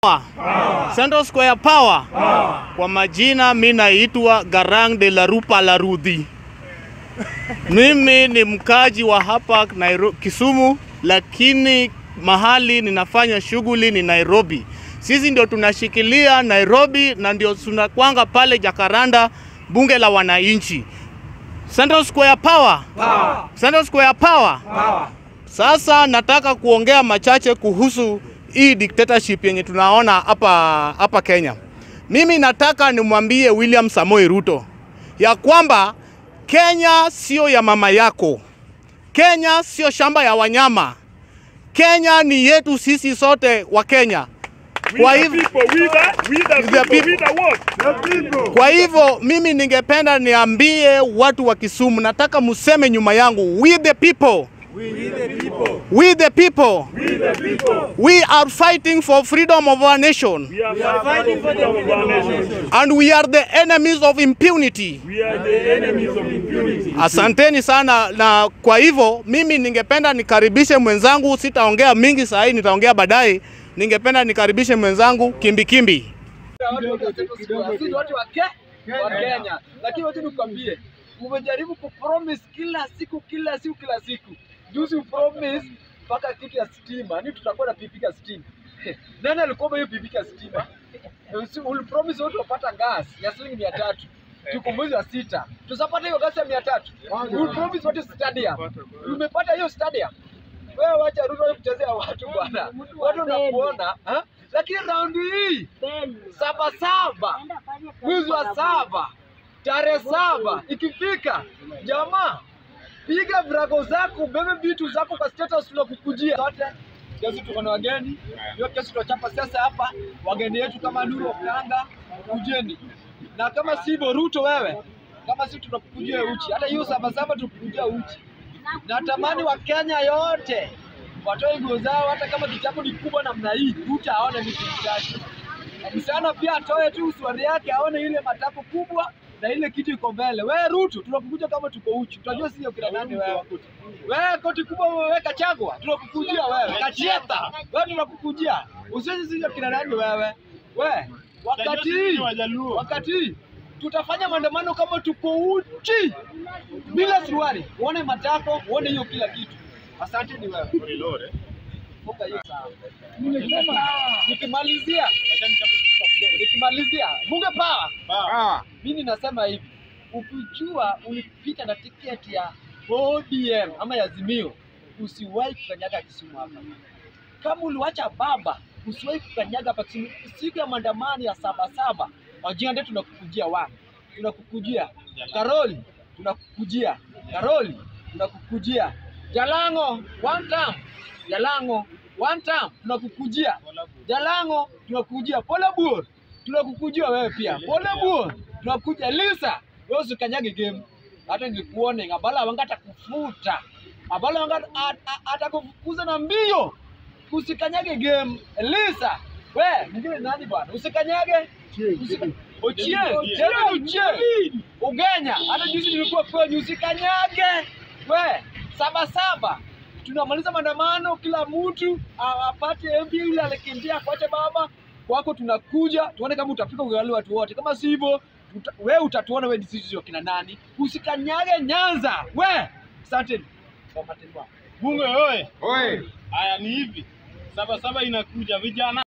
Central Square Power. Kwa majina mi naitwa Garang de la Rupa la Rudhi. Mimi ni mkaji wa hapa Nairobi, Kisumu, lakini mahali ninafanya shughuli ni Nairobi. Sisi ndio tunashikilia Nairobi na ndio tunakwanga pale Jakaranda, bunge la wananchi. Central Square Power. Power. Central Square Power. Power. Sasa nataka kuongea machache kuhusu hii dictatorship yenye tunaona hapa hapa Kenya. Mimi nataka nimwambie William Samoei Ruto ya kwamba Kenya sio ya mama yako. Kenya sio shamba ya wanyama. Kenya ni yetu sisi sote wa Kenya. Kwa hivyo The people. Kwa hivyo mimi ningependa niambie watu wa Kisumu, nataka museme nyuma yangu, we the people, we the people, we are fighting for freedom of our nation and we are the enemies of impunity. Asanteni sana, na kwa hivyo mimi ningependa nikaribishe mwenzangu, sitaongea mingi saa hii, nitaongea baadaye. Ningependa nikaribishe mwenzangu Kimbikimbi. Sisi ni watu wa Ke- wa Kenya, lakini wacha nikwambie, umejaribu kupromise kila siku kila siku kila siku. Juzi upromise mpaka kitu ya stima, ni tutakuwa na pipika stima. Nani alikuwa hiyo pipika stima? Usi- Ulipromise watu wapata gas ya shilingi mia tatu tuko mwezi wa sita, tusapata hiyo gas ya mia tatu. Ulipromise watu stadium, umepata hiyo stadium. Wewe wacha Ruto kuchezea watu bwana, watu wanakuona ha? Lakini raundi hii saba saba mwezi wa saba tarehe saba ikifika, jamaa, piga virago zako, bebe vitu zako kwa status, tunakukujia zote. Kesi tuko na wageni, hiyo kesi tunachapa sasa hapa. Wageni wetu kama Nuru Okanga, kujeni, na kama sivyo Ruto, wewe kama si tunakukujia uchi, hata hiyo saba saba tukukujia uchi. Natamani Wakenya yote watoe nguo zao, hata kama kitabu ni kubwa namna hii, Ruto aone ni kitu chake. Msichana pia atoe tu suari yake aone ile matako kubwa na ile kitu iko mbele. Wewe Ruto, tunakukuja kama tuko uchi. Tunajua sio kila nani wewe. Wewe koti kubwa wewe Kachagwa, tunakukujia wewe. Kachieta, wewe tunakukujia. Usiwe sio kila nani wewe. Wewe wakati hii wakati hii tutafanya maandamano kama tuko uchi bila suruali, uone matako, uone hiyo kila kitu. Asante ni wewe. Funga hiyo sawa. Nimesema nikimalizia nikimalizia bunge power. Mimi nasema hivi, ukijua ulipita na tiketi ya ODM ama ya Azimio, usiwahi kukanyaga Kisumu hapa. Kama uliwacha baba, usiwahi kukanyaga hapa Kisumu. Siku ya maandamano ya saba saba, wajinga tunakukujia wapi? Tunakukujia Karoli, tunakukujia Karoli, tunakukujia Jalango one time, Jalango one time, tunakukujia Jalango, tunakukujia Pole Buor, tunakukujia wewe pia Pole Buor, tunakuja Lisa, wewe usikanyage game, hata nilikuone Abala wangata kufuta Abala wangata atakufukuza na mbio, usikanyage game Lisa, we mwingine nani bwana, usikanyage Usika- Ochie, tena Ochie, Ugenya, hata juzi nilikuwa kwenye, usikanyage we saba saba tunamaliza maandamano, kila mtu a- apate MP yule alikimbia kuacha baba kwako, tunakuja tuone kama utafika ugali watu wote, kama sivyo tuta, we utatuona we sisi kina nani. Usikanyage Nyanza we. Asante kwa matendo yako. Bunge oye! Oye. Haya ni hivi, saba saba inakuja vijana